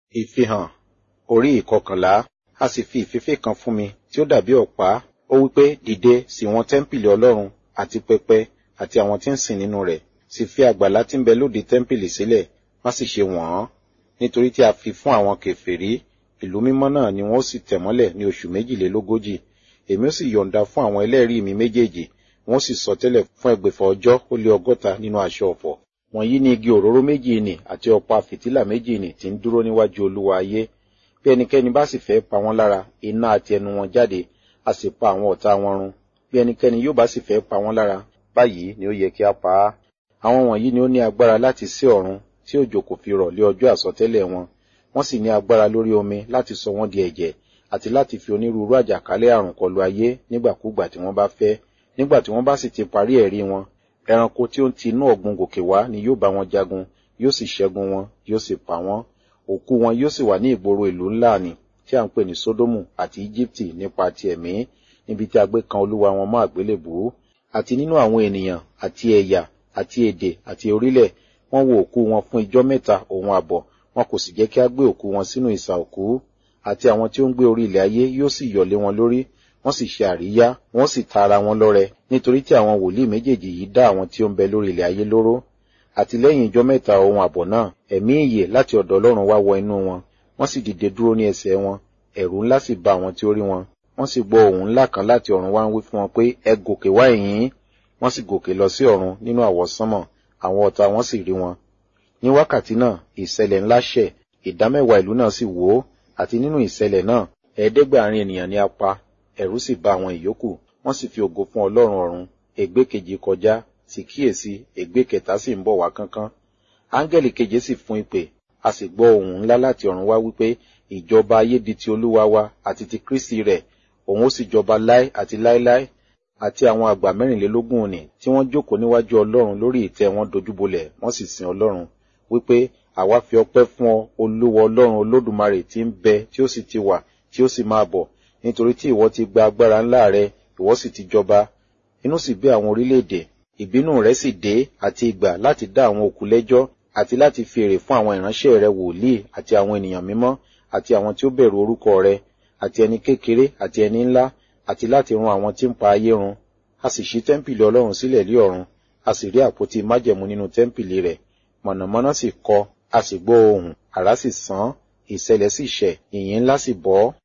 ìfihàn orí ìkọkànlá a sì fi ìfẹ́fẹ́ kan fún mi tí ó dàbí ọ̀pá ó wípé dìde sí wọn tẹ́ḿpìlì ọlọ́run àti pẹpẹ àti àwọn tí ń sìn nínú rẹ̀ sì fi àgbàlá tí ń bẹ lóde tẹ́ḿpìlì sílẹ̀ má sì ṣe wọ̀n ọ́n nítorí tí a fi fún àwọn kèfèrí ìlú mímọ́ náà ni wọ́n sì tẹ̀ mọ́lẹ̀ ní oṣù méjìlélógójì èmi ó sì yọ̀ǹda fún àwọn ẹlẹ́rìí mi méjèèjì wọ́n sì sọ tẹ́lẹ̀ fún ẹgbẹ̀fà ọjọ́ ó lé ọgọ́ta nínú aṣọ ọ̀fọ̀ wọ̀nyí ni igi òróró méjì nì àti ọ̀pá fìtílà méjì nì tí ń dúró níwájú olúwa ayé bí ẹnikẹ́ni bá sì fẹ́ pa wọ́n lára iná àti ẹnu wọn jáde a sì pa àwọn ọ̀tá wọn run bí ẹnikẹ́ni yóò bá sì fẹ́ pa wọ́n lára báyìí ni ó yẹ kí a pa á àwọn wọ̀nyí ni ó ní agbára láti sí ọ̀run tí òjò kò fi rọ̀ lé ọjọ́ àsọtẹ́lẹ̀ wọn wọ́n sì ní agbára lórí omi láti sọ wọ́n di ẹ̀jẹ̀ àti láti fi onírúurú àjàkálẹ̀ àrùn kọlu ayé nígbàkúgbà tí wọ́n bá fẹ́ nígbà tí wọ́n bá sì ti parí ẹ̀rí wọn ẹranko tí ó ń ti inú ọ̀gbun gòkè wá ni yóò bá wọn jagun yóò sì ṣẹ́gun wọn yóò sì pa wọ́n òkú wọn yóò sì wà ní ìgboro ìlú ńlá ni tí à ń pè ní sódómù àti íjíbítì nípa ti ẹ̀mí níbi tí a gbé kan olúwa wọn mọ́ àgbélébùú àti nínú àwọn ènìyàn àti ẹ̀yà àti èdè àti orílẹ̀ wọ́n wo òkú wọn fún ijọ́ mẹ́ta òun àbọ̀ wọn kò sì jẹ́ kí a gbé òkú wọn sínú ìsà òkú àti àwọn tí ó ń gbé orí ilẹ̀ ayé yóò sì yọ̀lé wọn lórí wọ́n sì ṣe àríyá wọ́n sì ta ara wọn lọ́rẹ nítorí tí àwọn wòlíì méjèèjì yìí dá àwọn tí ó ń bẹ lórí ilẹ̀ ayé lóró àti lẹ́yìn ijọ́ mẹ́ta ohun àbọ̀ náà ẹ̀mí ìyè láti ọ̀dọ̀ ọlọ́run wá wọ inú wọn wọ́n sì dìde dúró ní ẹsẹ̀ wọn ẹ̀rù ńlá sì bá àwọn tí ó rí wọn wọ́n sì gbọ́ ohùn ńlá kan láti ọ̀run wá ń wí fún wọn pé ẹ gòkè wá ẹ̀yìn wọ́n sì gòkè lọ sí ọ̀run nínú àwọsánmọ̀ àwọn ọ̀tá wọn sì rí wọn ní wákàtí náà ìṣẹ̀lẹ̀ ńlá ṣẹ̀ ìdámẹ́wàá ìlú náà sì wó àti nínú ìṣẹ̀lẹ̀ náà ẹ̀ẹ́dẹ́gbàárin ènìyàn ni a pa ẹ̀rù sì bá àwọn ìyókù wọ́n sì fi ògo fún ọlọ́run ọ̀run ègbé kejì kọjá sì kíyèsí ègbé kẹta sì ń bọ̀ wá kánkán áńgẹ́lì keje sì fún ìpè a sì gbọ́ ohùn ńlá láti ọ̀run wá wípé ìjọba ayé di ti olúwa wa àti ti kristi rẹ̀ òun ó sì jọba láé àti láéláé àti àwọn àgbà mẹ́rìnlélógún òní tí wọ́n jókòó níwájú ọlọ́run lórí ìtẹ́ wọn dojúbolẹ̀ wọ́n sì sin ọlọ́run wípé àwa fi ọpẹ́ fún ọ olúwa ọlọ́run olódùmarè tí ń bẹ tí ó sì ti wà tí ó sì máa bọ̀ nítorí tí ìwọ ti gba agbára ńlá rẹ ìwọ sì ti jọba inú sì bí àwọn orílẹ̀-èdè ìbínú rẹ sì dé àti ìgbà láti dá àwọn òkú lẹ́jọ́ àti láti fi èrè fún àwọn ìránṣẹ́ rẹ wòlíì àti àwọn ènìyàn mímọ́ àti àwọn tí ó bẹ̀rù orúkọ rẹ àti ẹni kékeré àti ẹni ńlá àti láti run àwọn tí ń pa ayé run a sì ṣí tẹ́ḿpìlì ọlọ́run sílẹ̀ lé ọ̀run a sì rí àpótí májẹ̀mú nínú tẹ́ḿpìlì rẹ̀ mọ̀nàmọ́ná sì kọ a sì gbọ́ ohùn àrá sì sán ìṣẹ̀lẹ̀ sì ṣẹ̀ ìyìn ńlá sì bọ́